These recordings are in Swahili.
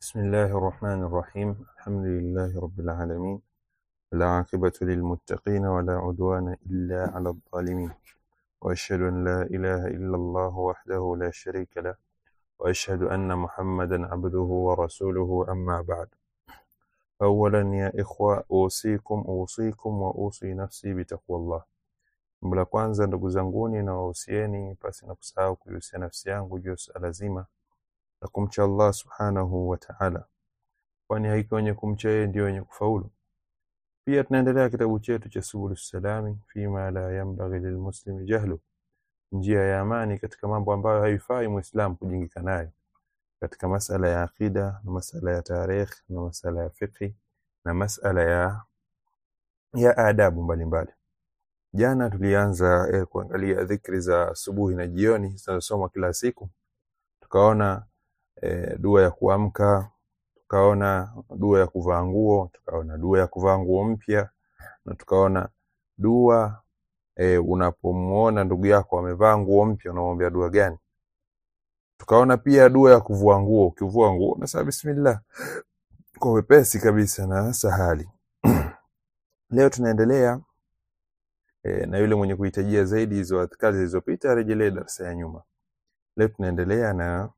بسم الله الرحمن الرحيم الحمد لله رب العالمين والعاقبة للمتقين ولا عدوان إلا على الظالمين وأشهد أن لا إله إلا الله وحده لا شريك له وأشهد أن محمدا عبده ورسوله أما بعد أولا يا إخوة أوصيكم أوصيكم وأوصي نفسي بتقوى الله Jambo la kwanza ndugu zanguni na wahusieni pasi na kusahau kuihusia nafsi yangu juu ya suala zima la kumcha Allah subhanahu wa ta'ala, kwani hakika wenye kumcha yeye ndio wenye kufaulu. Pia tunaendelea kitabu chetu cha Subulu Salami fima la yanbaghi lilmuslimi jahlu, njia ya amani katika mambo ambayo haifai muislamu kujingika nayo, katika masala ya aqida na masala ya tarikh na masala ya fiqhi na masala ya ya adabu mbalimbali. Jana tulianza eh, kuangalia dhikri za asubuhi na jioni zinazosomwa kila siku, tukaona eh, dua ya kuamka, tukaona dua ya kuvaa nguo, tukaona dua ya kuvaa nguo mpya na tukaona dua eh, unapomuona ndugu yako amevaa nguo mpya unamwambia dua gani. Tukaona pia dua ya kuvua nguo, ukivua nguo unasema bismillah kwa wepesi kabisa na sahali. Leo tunaendelea e, na yule mwenye kuhitajia zaidi hizo adhkari zilizopita arejelee darasa ya nyuma. Leo tunaendelea na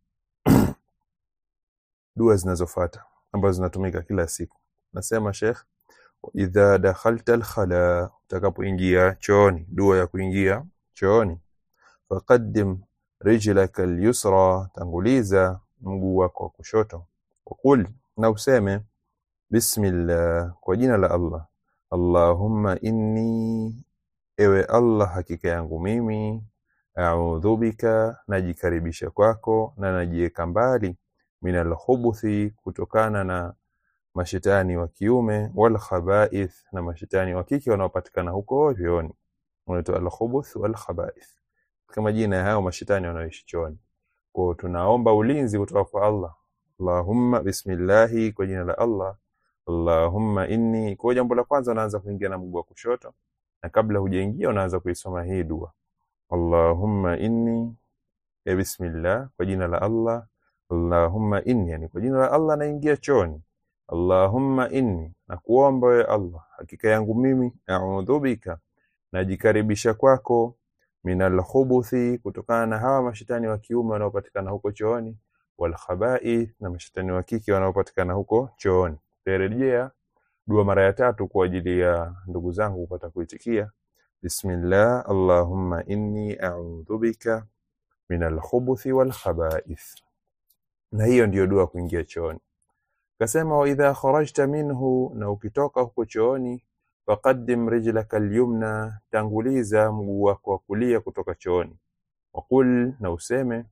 dua zinazofuata ambazo zinatumika kila siku. Nasema Sheikh, idha dakhalta alkhala, utakapoingia chooni, dua ya kuingia chooni, faqaddim rijlaka alyusra, tanguliza mguu wako wa kushoto, wakul, na useme bismillah, kwa jina la Allah, Allahumma inni Ewe Allah, hakika yangu mimi, audhu bika, najikaribisha kwako na najiweka mbali, minal khubuthi, kutokana na mashetani wa kiume, wal khabaith, na mashetani wa kike wanaopatikana huko chooni. Unaitwa al khubuth wal khabaith, kama majina ya hao mashetani wanaoishi chooni. Kwa tunaomba ulinzi kutoka kwa Allah. Allahumma, bismillahi, kwa jina la Allah. Allahumma inni, kwa jambo la kwanza unaanza kuingia na mguu wa kushoto na kabla hujaingia unaanza kuisoma hii dua Allahumma inni ya bismillah kwa jina la Allah Allahumma inni yani kwa jina la Allah naingia chooni Allahumma inni na kuomba wewe Allah hakika yangu mimi a'udhu bika najikaribisha kwako minal khubuthi kutokana na hawa mashetani wa kiume wanaopatikana huko chooni wal khaba'ith na mashetani wa kike wanaopatikana huko chooni tarejea dua mara ya tatu kwa ajili ya ndugu zangu kupata kuitikia bismillah allahumma inni a'udhu bika min alkhubuthi wal khaba'ith na hiyo ndiyo dua kuingia chooni kasema wa idha kharajta minhu na ukitoka huko chooni faqaddim rijlaka alyumna tanguliza mguu wako wa kulia kutoka chooni waqul na useme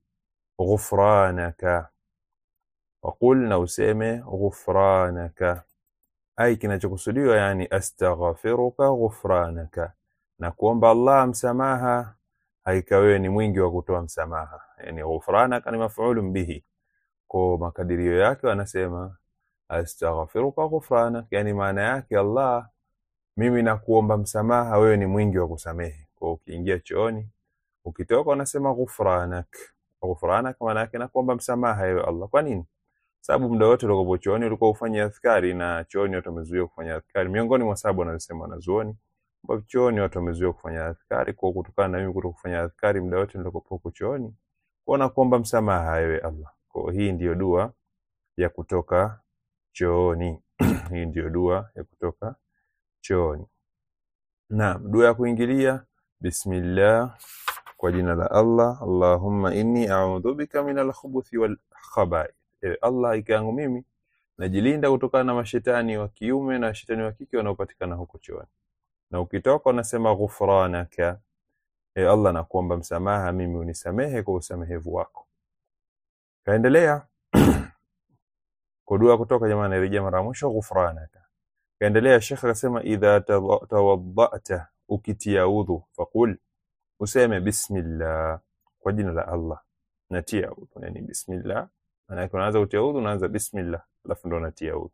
ghufranaka waqul na useme ghufranaka ai kinachokusudiwa yani astaghfiruka ghufranaka na kuomba Allah msamaha haika wewe ni mwingi wa kutoa msamaha yani ghufranaka ni maf'ulun bihi kwa makadirio yake wanasema astaghfiruka ghufranak yani maana yake Allah mimi nakuomba msamaha wewe ni mwingi wa kusamehe kwa ukiingia chooni ukitoka unasema ghufranak ghufranak maana yake nakuomba msamaha ewe Allah kwa nini sababu muda wote ulikopo chooni ulikuwa ufanye adhkari na chooni watu wamezuiwa kufanya adhkari miongoni mwa sababu wanazosema wanazuoni ambapo chooni watu wamezuiwa kufanya adhkari kwa kutokana na mimi kuto kufanya adhkari muda wote nilikopo huko chooni kwa nakuomba msamaha ewe Allah kwa hii ndiyo dua ya kutoka chooni hii ndiyo dua ya kutoka chooni naam dua ya kuingilia bismillah kwa jina la Allah Allahumma inni a'udhu bika minal khubuthi wal khaba'ith ewe Allah ika yangu mimi najilinda kutokana na mashetani wa kiume na mashetani wa kike wanaopatikana huko chooni na ukitoka unasema ghufranaka e Allah nakuomba msamaha mimi unisamehe kwa usamehevu wako kaendelea kwa dua kutoka jamani rejea mara mwisho ghufranaka kaendelea shekhe akasema idha tawaddata ukitia udhu faqul useme bismillah kwa jina la Allah natia udhu yani bismillah maana yake unaanza kutia udhu unaanza bismillah alafu ndo unatia udhu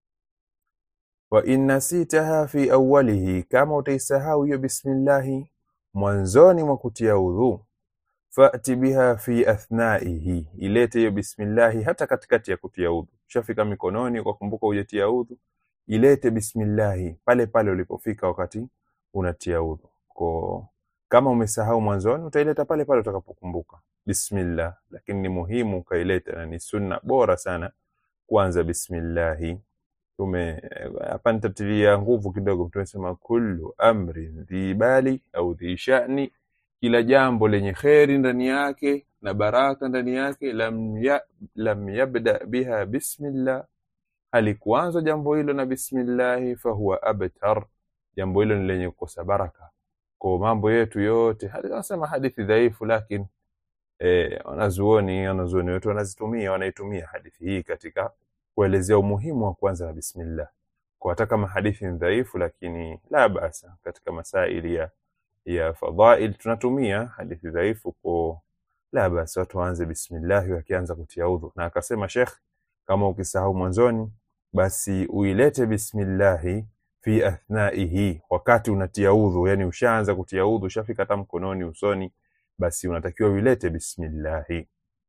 wa in nasitaha fi awwalihi kama utaisahau hiyo bismillahi mwanzoni mwa kutia udhu fati biha fi athnaihi, ilete hiyo bismillahi hata katikati ya kutia udhu. Ushafika mikononi ukakumbuka hujatia udhu, ilete bismillahi pale pale ulipofika wakati unatia udhu. Kwa kama umesahau mwanzoni, utaileta pale pale utakapokumbuka bismillah, lakini ni muhimu ukaileta na ni sunna bora sana kuanza bismillahi. Tume hapa nitatilia nguvu kidogo, tumesema kullu amrin dhi bali au dhi sha'ni kila jambo lenye kheri ndani yake na baraka ndani yake, lam, ya, lam yabda biha bismillah, halikuanza jambo hilo na bismillahi, fahuwa abtar, jambo hilo ni lenye kukosa baraka. Kwa mambo yetu yote, anasema hadithi dhaifu, lakini eh, wanazuoni wanazuoni wetu wanazitumia wanaitumia hadithi hii katika kuelezea umuhimu wa kuanza na bismillah, kwa hata kama hadithi ni dhaifu, lakini la basa katika masaili ya ya fadhail tunatumia hadithi dhaifu kwa la basi watu waanze bismillahi wakianza kutia udhu. Na akasema Sheikh, kama ukisahau mwanzoni, basi uilete bismillahi fi athnaihi, wakati unatia udhu, yani ushaanza kutia udhu, ushafika hata mkononi, usoni, basi unatakiwa uilete bismillahi.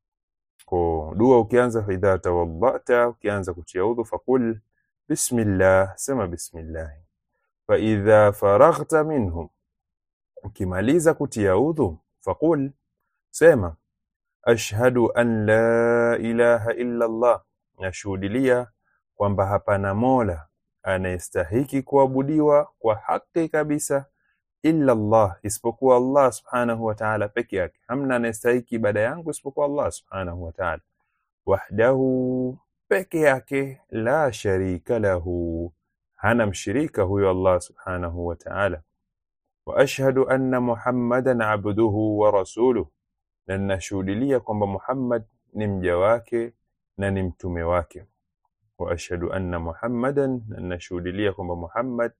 Kwa dua ukianza, idha tawaddata, ukianza kutia udhu, faqul bismillah, sema bismillahi. Fa idha faraghta minhum ukimaliza kutia udhu faqul sema ashhadu an la ilaha illa Allah nashuhudilia kwamba hapana mola anayestahiki kuabudiwa kwa haki kabisa illa Allah isipokuwa Allah subhanahu wa ta'ala peke yake hamna anayestahiki ibada yangu isipokuwa Allah subhanahu wa ta'ala wahdahu peke yake la sharika lahu hana mshirika huyo Allah subhanahu wa ta'ala واشهد ان محمدا عبده ورسوله na ninashuhudilia kwamba Muhammad ni mja wake na ni mtume wake wa ashhadu anna Muhammadan na ninashuhudilia kwamba Muhammad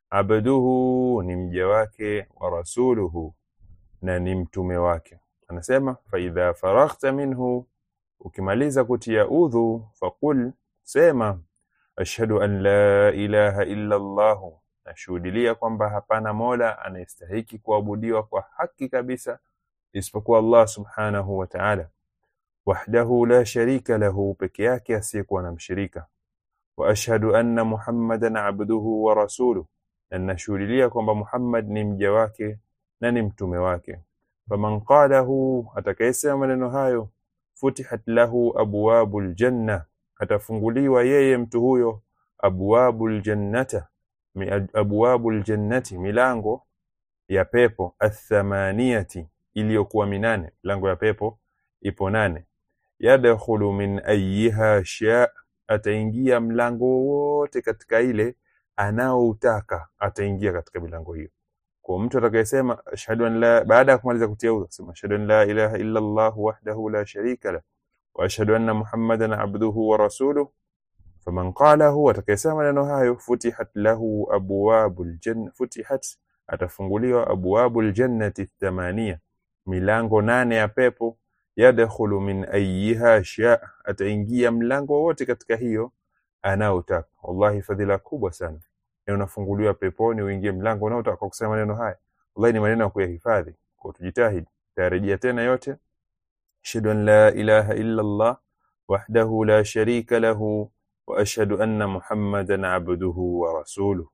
abduhu ni mja wake wa rasuluhu na ni mtume wake anasema fa idha faraghta minhu ukimaliza kutia udhu faqul sema ashhadu an la ilaha illa Allah nashuhudilia kwamba hapana mola anayestahiki kuabudiwa kwa haki kabisa isipokuwa Allah subhanahu wa ta'ala wahdahu la sharika lahu peke yake asiyekuwa na mshirika wa ashhadu anna muhammadan abduhu wa rasuluhu na nashuhudilia kwamba Muhammad ni mja wake na ni mtume wake faman qalahu atakayesema maneno hayo futihat lahu abwabul janna atafunguliwa yeye mtu huyo abwabul jannata abwabul jannati milango ya pepo athamaniyati iliyokuwa minane milango ya pepo ipo nane yadkhulu min ayyiha sha ataingia mlango wote katika ile anaoutaka ataingia katika milango hiyo kwa mtu atakayesema ashhadu an la baada ya kumaliza kutia udhu sema ashhadu an la ilaha illa Allah wahdahu la sharika la wa ashhadu anna Muhammadan abduhu wa rasuluhu faman qalahu atakayesema maneno hayo futihat lahu abwabul janna futihat atafunguliwa abwabul jannati thamania milango nane ya pepo yadkhulu min ayyiha sha ataingia mlango wote katika hiyo anaotaka wallahi fadhila kubwa sana na unafunguliwa peponi uingie mlango unaotaka kwa kusema maneno haya wallahi ni maneno ya kuyahifadhi kwa tujitahidi tarejea tena yote ashhadu an la ilaha illa Allah wahdahu la sharika lahu wa ashhadu anna Muhammadan abduhu wa rasuluhu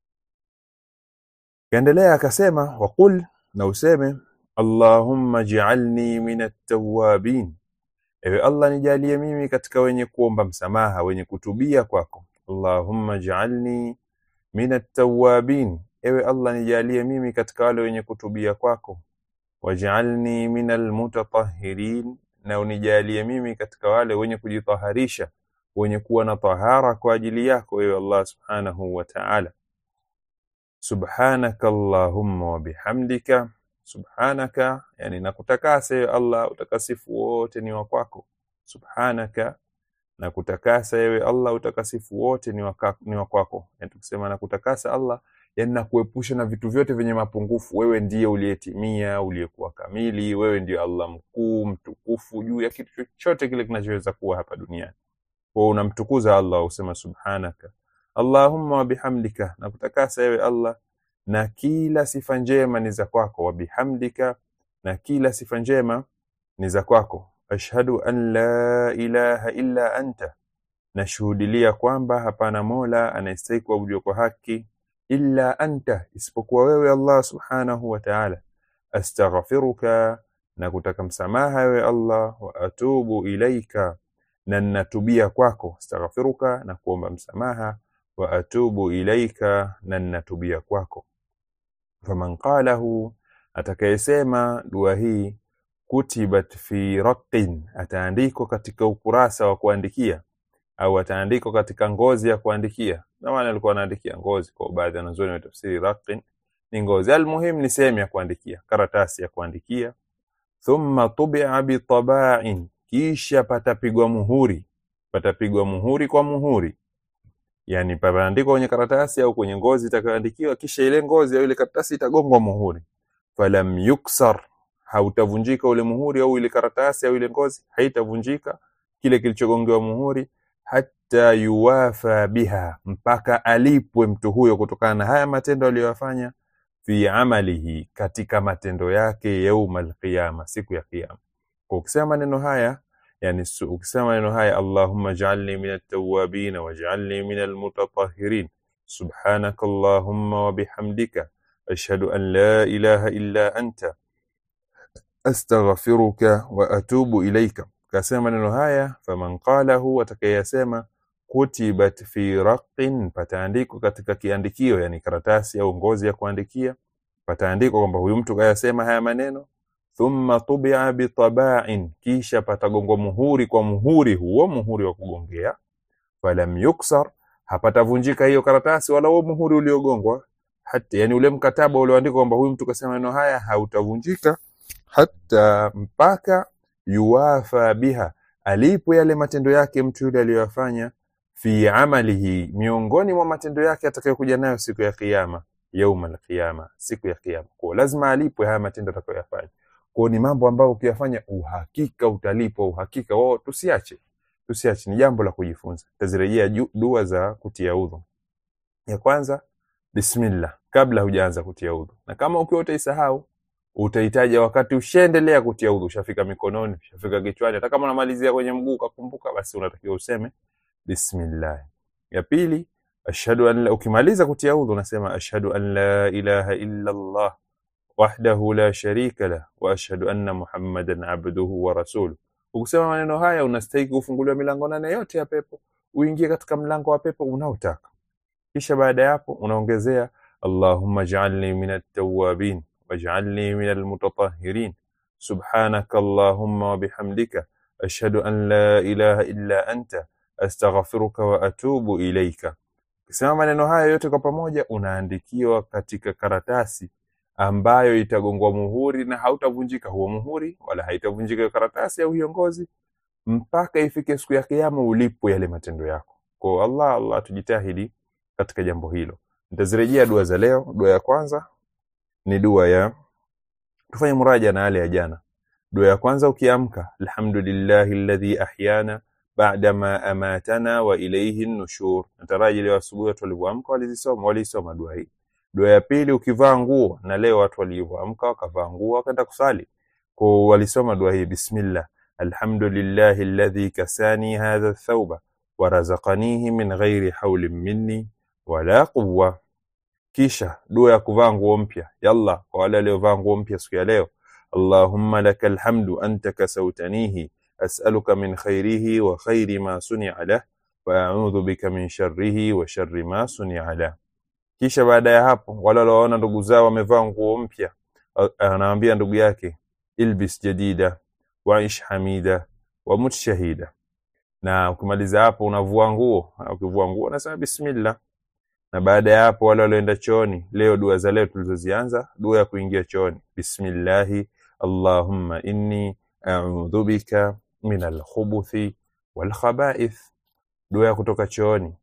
kaendelea akasema waqul na useme Allahumma ij'alni min at-tawwabin ewe Allah nijalie mimi katika wenye kuomba msamaha wenye kutubia kwako Allahumma ij'alni min at-tawwabin ewe Allah nijalie mimi katika wale wenye kutubia kwako waj'alni min al-mutatahhirin na unijalie mimi katika wale wenye kujitaharisha wenye kuwa na tahara kwa ajili yako ewe Allah subhanahu wa ta'ala subhanaka allahumma wa bihamdika subhanaka yani nakutakasa ewe Allah utakasifu wote ni wa kwako subhanaka nakutakasa ewe Allah utakasifu wote ni wa ni wa kwako yani tukisema nakutakasa Allah yani nakuepusha na vitu vyote vyenye mapungufu wewe ndiye uliyetimia uliyekuwa kamili wewe ndiye Allah mkuu mtukufu juu ya kitu chochote kile kinachoweza kuwa hapa duniani kwa unamtukuza Allah usema subhanaka Allahumma wa bihamdika nakutakasa ewe Allah na kila sifa njema ni za kwako wa bihamdika na kila sifa njema ni za kwako ashhadu an la ilaha illa anta nashuhudilia kwamba hapana mola anayestahili kuabudiwa kwa haki illa anta isipokuwa wewe allah subhanahu wa ta'ala astaghfiruka na kutaka msamaha wewe allah wa atubu ilaika na ninatubia kwako astaghfiruka na kuomba msamaha wa atubu ilaika na ninatubia kwako faman qalahu atakayesema dua hii kutibat fi raqin ataandikwa katika ukurasa wa kuandikia au ataandikwa katika ngozi ya kuandikia zamani alikuwa anaandikia ngozi kwa baadhi ya wanazuoni wa tafsiri raqin ni ngozi almuhim ni sehemu ya kuandikia karatasi ya kuandikia thumma tubia bitaba'in kisha patapigwa muhuri patapigwa muhuri kwa muhuri yani pataandikwa kwenye karatasi au kwenye ngozi itakayoandikiwa kisha ile ngozi au ile karatasi itagongwa muhuri falam yuksar hautavunjika ule muhuri au ile karatasi au ile ngozi haitavunjika kile kilichogongewa muhuri hata yuwafa biha mpaka alipwe mtu huyo kutokana na haya matendo aliyoyafanya fi amalihi katika matendo yake yaumal qiyama siku ya kiyama kwa ukisema maneno haya yani su- ukisema maneno haya allahumma ij'alni min at-tawwabin waj'alni min al-mutatahhirin subhanaka allahumma wa bihamdika ashhadu an la ilaha illa anta astaghfiruka wa atubu ilaika kasema maneno haya faman qalahu atakayesema kutibat fi raqin pataandikwa katika kiandikio yani karatasi au ngozi ya kuandikia pataandikwa kwamba huyu mtu kayasema haya maneno thumma tubia bitaba'in kisha patagongwa muhuri kwa muhuri huo muhuri wa kugongea falam yuksar hapatavunjika hiyo karatasi wala huo muhuri uliogongwa hata yani ule mkataba ulioandikwa kwamba huyu mtu kasema maneno haya hautavunjika hata mpaka yuwafa biha alipo yale matendo yake mtu yule aliyoyafanya fi amalihi miongoni mwa matendo yake atakayokuja nayo siku ya kiyama yauma alqiyama siku ya kiyama kwa lazima alipwe haya matendo atakayoyafanya kwa ni mambo ambayo ukiyafanya uhakika utalipwa uhakika wao tusiache tusiache ni jambo la kujifunza tazirejea ju- dua za kutia udhu ya kwanza bismillah kabla hujaanza kutia udhu na kama ukiwa utaisahau utaitaja wakati ushaendelea kutia udhu ushafika mikononi ushafika kichwani hata kama unamalizia kwenye mguu ukakumbuka basi unatakiwa useme bismillah ya pili ashhadu an la ukimaliza kutia udhu unasema ashhadu an la ilaha illa allah wahdahu la sharika lah wa ashhadu anna muhammadan abduhu wa rasuluh ukisema maneno haya unastahili kufunguliwa milango nane yote ya pepo uingie katika mlango wa pepo unaotaka kisha baada ya hapo unaongezea allahumma ij'alni min at-tawwabin waj'alni min al-mutatahhirin subhanaka allahumma wa bihamdika ashhadu an la ilaha illa anta astaghfiruka wa atubu ilaika ukisema maneno haya yote kwa pamoja unaandikiwa katika karatasi ambayo itagongwa muhuri na hautavunjika huo muhuri wala haitavunjika hiyo karatasi au hiyo ngozi mpaka ifike siku ya kiyama ulipo yale matendo yako kwa Allah Allah tujitahidi katika jambo hilo nitazirejea dua za leo dua ya kwanza ni dua ya tufanye muraja na yale ya jana dua ya kwanza ukiamka alhamdulillahi alladhi ahyana ba'da ma amatana wa ilayhi nushur nataraji leo asubuhi watu walivyoamka walizisoma walisoma dua hii dua ya pili ukivaa nguo na leo watu walivyoamka wakavaa nguo wakaenda kusali kwa walisoma dua hii bismillah alhamdulillahi alladhi kasani hadha thawba wa razaqanihi min ghairi hawlin minni wala quwwa kisha dua ya kuvaa nguo mpya yalla kwa wale waliovaa nguo mpya siku ya leo allahumma lakal hamdu anta kasautanihi as'aluka min khairihi wa khairi ma suni'a lah wa a'udhu bika min sharrihi wa sharri ma suni'a lah kisha baada ya hapo wale walioona ndugu zao wamevaa nguo mpya a- anawaambia ndugu yake ilbis jadida waish hamida wa mut shahida na ukimaliza hapo unavua nguo ukivua nguo unasema bismillah na baada ya hapo wale walioenda chooni leo dua za leo tulizozianza dua ya kuingia chooni bismillahi allahumma inni a'udhu bika min alkhubuthi walkhaba'ith dua ya kutoka chooni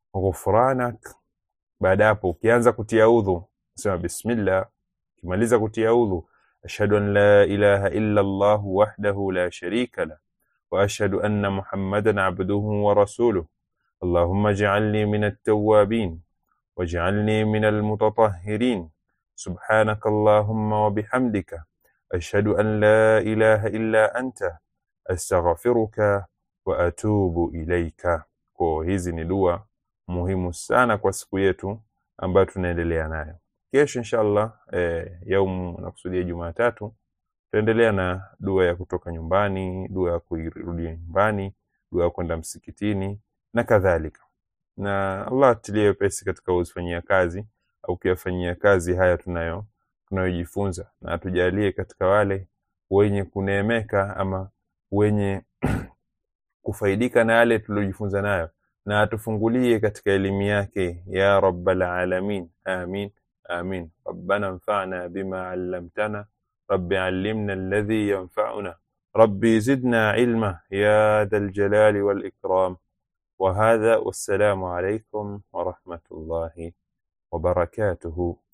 ghufranak baada ya hapo ukianza kutia udhu sema bismillah ukimaliza kutia udhu ashhadu an la ilaha illa allah wahdahu la sharika la wa ashhadu anna muhammadan abduhu wa rasuluh اللهم اجعلني من التوابين واجعلني من المتطهرين سبحانك اللهم وبحمدك ashhadu an la ilaha illa anta astaghfiruka wa atubu ilaika. Kwa hizi ni dua muhimu sana kwa siku yetu ambayo tunaendelea nayo. Kesho inshallah, eh, yaumu nakusudia Jumatatu, tutaendelea na dua ya kutoka nyumbani, dua ya kurudia nyumbani, dua ya kwenda msikitini na kadhalika. Na Allah atilie wepesi katika kuzifanyia kazi au kuyafanyia kazi haya tunayo tunayojifunza, na atujalie katika wale wenye kuneemeka ama wenye kufaidika na yale tuliojifunza nayo, na atufungulie katika elimu yake ya rabbal alamin. Amin amin. Rabbana anfa'na bima 'allamtana rabbi 'allimna alladhi yanfa'una rabbi zidna ilma ya dhal jalali wal ikram. وهذا والسلام عليكم ورحمة الله وبركاته